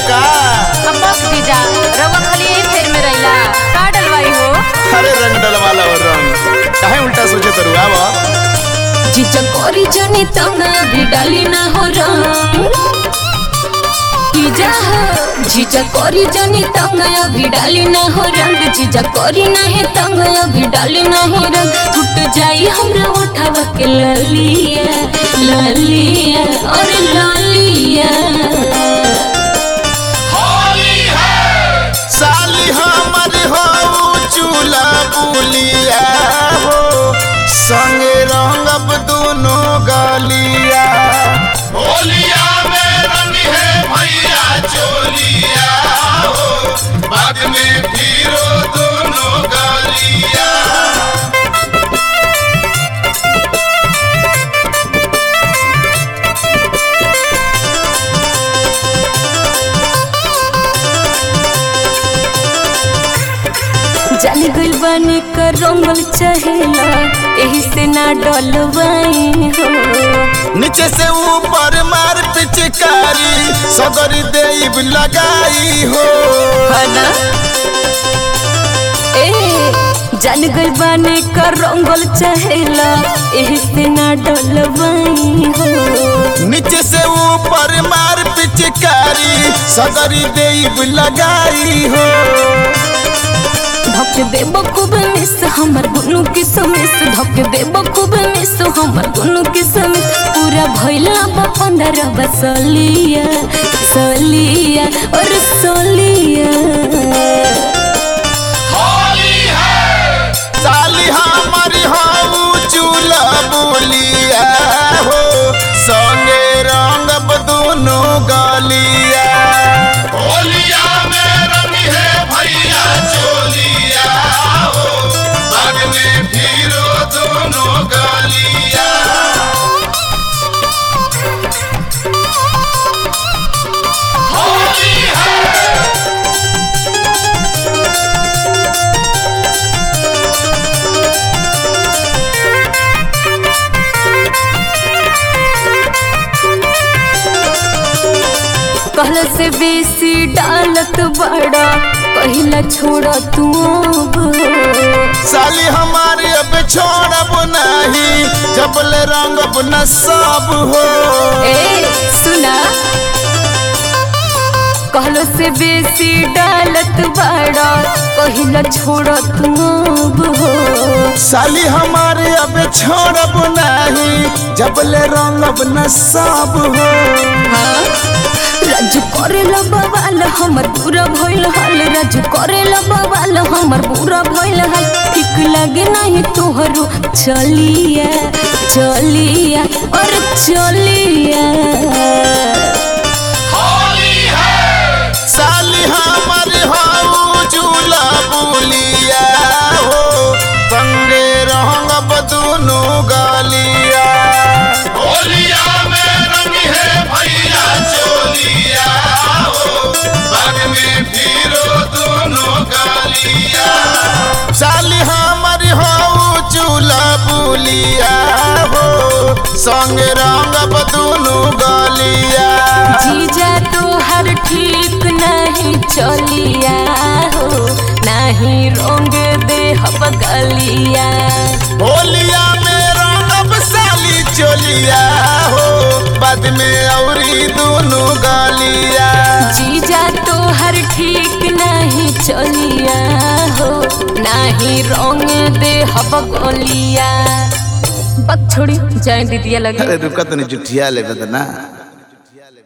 का अब बस जीजा रउआ खाली यही फेर में रहिला का डलवाई हो अरे रंग डलवाला और रंग काहे उल्टा सोचे तरू आवा जीजा कोरी जनी तंगा भी डाली ना हो रंग जीजा हो जीजा कोरी जनी तंगा भी डाली ना हो रंग जीजा कोरी ना है तंगा भी डाली ना हो रंग टूट जाई हमरा उठावा के ललिया ललिया और ललिया साली हमर हो चूल्हा बुलिया हो संगे रंगब दोनों गलिया होलिया में रंग है भैया चोलिया हो बाद में फिरो दोनों गलिया जाली गइल बानी का रंगल चहेला एही से ना डलवाई हो नीचे से ऊपर मार पिचकारी सदरी देव लगाई हो हना ए जाली गइल बानी का रंगल चहेला एही से ना डलवाई हो नीचे से ऊपर मार पिचकारी सदरी देव लगाई हो धक दे बखूब मिस हमर गुनु के समिस धक दे बखूब मिस हमर गुनु के समिस पूरा भइला बा पंद्रह बसलिया सलिया और सलिया होली है साली हमारी हो चूल्हा बुलिया हो संगे रंगब दोनों गलिया होलिया में रंग है भैया चोलिया हो बाद में फिरो दोनों गलिया होली है कहल से बेसी डालत बड़ा कहिला छोड़ तू अब साली हमारी अब छोड़ब नहीं जबले रंगब न सब हो ए सुना कहलो से बेसी डालत बड़ा कहिला छोड़ तू अब हो साली हमारे अब छोड़ब नहीं जबले रंगब न सब हो राजू करेला बवाल हमर पूरा भइल हाल राजू करेला बवाल हमर पूरा भइल हाल ठीक लगे नहीं तोहरो चलिया चलिया और चलिया होली है साली हमारे हो चूल्हा बुलिया हो संगे रंगब दोनों गलिया होलिया में रंग है भैया चोलिया हो बाद में फिरो दोनों गलिया साली हमारी हो चूल्हा बुलिया हो संगे रंगब दोनों गलिया जीजा तोहर ठीक नहीं चलिया हो नहीं रोंग दे हब गलिया होलिया में रंगब साली चोलिया हो बाद में औरी दोनों गलिया जीजा तोहर ठीक नहीं चलिया हो नहीं रोंग दे हब गलिया बक छोड़ी जाए दीदिया लगे अरे रुका तनी जुठिया ले बदना